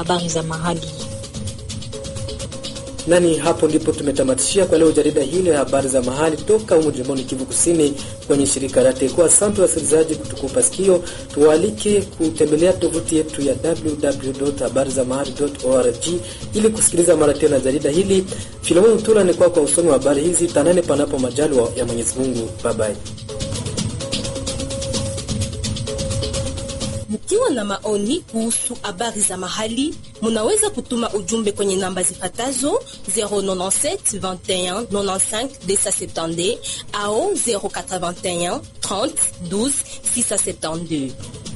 habari za mahali. Nani hapo ndipo tumetamatishia kwa leo jarida hili la habari za mahali toka humu jimboni Kivu Kusini kwenye shirika la Teko. Asante wasikilizaji kutukupa sikio, tuwaalike kutembelea tovuti yetu ya www.habarizamahali.org ili kusikiliza mara tena jarida hili. Filemon Mtula ni kwa kwa usomi wa habari hizi. Tanane panapo majaliwa ya Mwenyezi Mungu. Bye bye. Mkiwa na maoni kuhusu habari za mahali, munaweza kutuma ujumbe kwenye namba zifatazo 097 21 95 270 au 081 30 12 672.